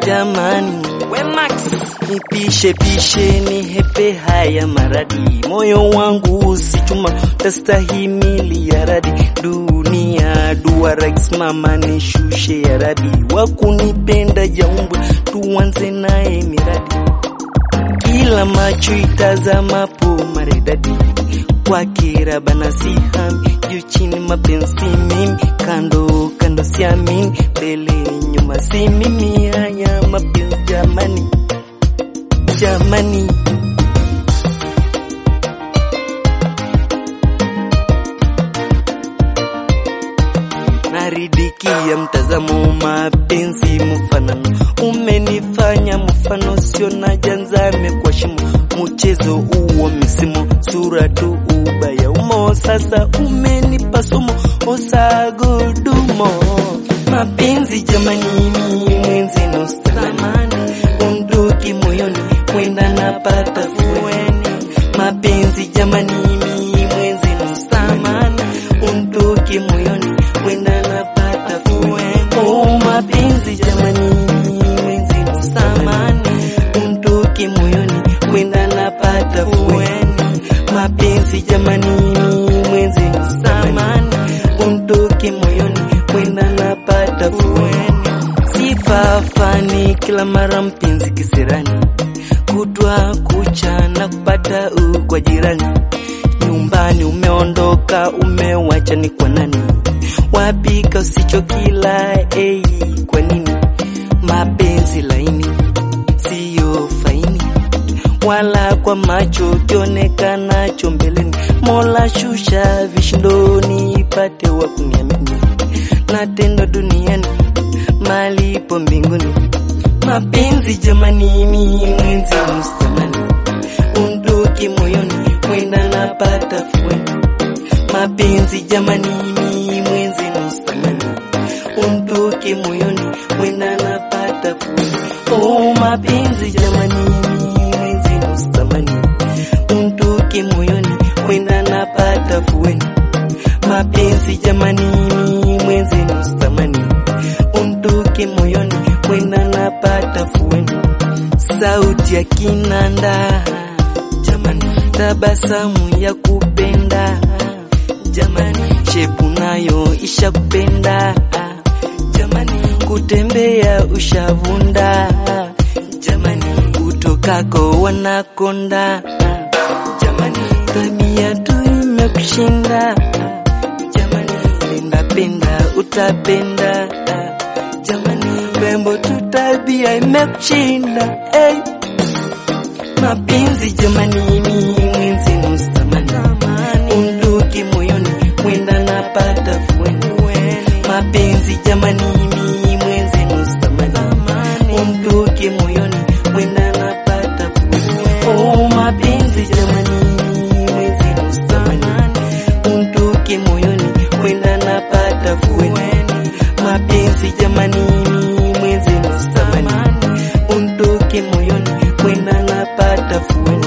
jamani, Wemax nipishe pishe ni hepe haya maradi, moyo wangu si chuma tastahimili ya radi, dunia duara mama nishushe ya radi, wakunipenda jaumbwe tuanze naye miradi, kila macho itazamapo maridadi kwake rabana sihami juu chini mapenzi mimi kando kando siamini mbele nyuma si mimi haya mapenzi jamani jamani naridikia mtazamo mapenzi mfanano umenifanya mfano sio na janzame kwa shimo mchezo uo misimo sura tu ubaya umo sasa umenipa somo osagodumo mapenzi jamani mwenzi nostamani unduki moyoni mwenda napata fueni mapenzi jamani mwenzi nostamani unduki moyoni mwenda napata fueni oh mapenzi jamani mwenzi nostamani unduki moyoni mwenda napata fueni mapenzi jamani mwenzi nostamani unduki moyoni mwenda napata fueni sifa fani kila mara mpenzi kisirani kutwa kucha na kupata u kwa jirani nyumbani umeondoka umewacha ni kwa nani wapika usicho kila ei kwa nini mapenzi laini siyo faini wala kwa macho kionekanacho mbeleni mola shusha vishindoni ipate wa kuniamini na tendo duniani malipo mbinguni mapenzi jamani mwenzi mustamani unduki moyoni mwenda napata fueni mapenzi jamani mwenzi mustamani unduki moyoni mwenda napata fueni oh mapenzi jamani mwenzi mustamani unduki moyoni mwenda napata fueni mapenzi jamani mwenzi mustamani unduki moyoni mwenda napata fueni sauti ya kinanda jamani tabasamu ya kupenda jamani shepu nayo isha kupenda jamani kutembea ushavunda jamani utokako wanakonda jamani tabia tu imekushinda jamani penda penda utapenda jamani rembo tu tabia imekushinda hey. mapenzi jamani mwenzi mustamani unduki moyoni mwenda napata fueni mapenzi jamani mwenzi mustamani unduki moyoni mwenda napata fueni oh mapenzi jamani mwenzi mustamani unduki moyoni mwenda napata fueni mapenzi jamani mwenzi mustamani unduki moyoni mwenda napata fueni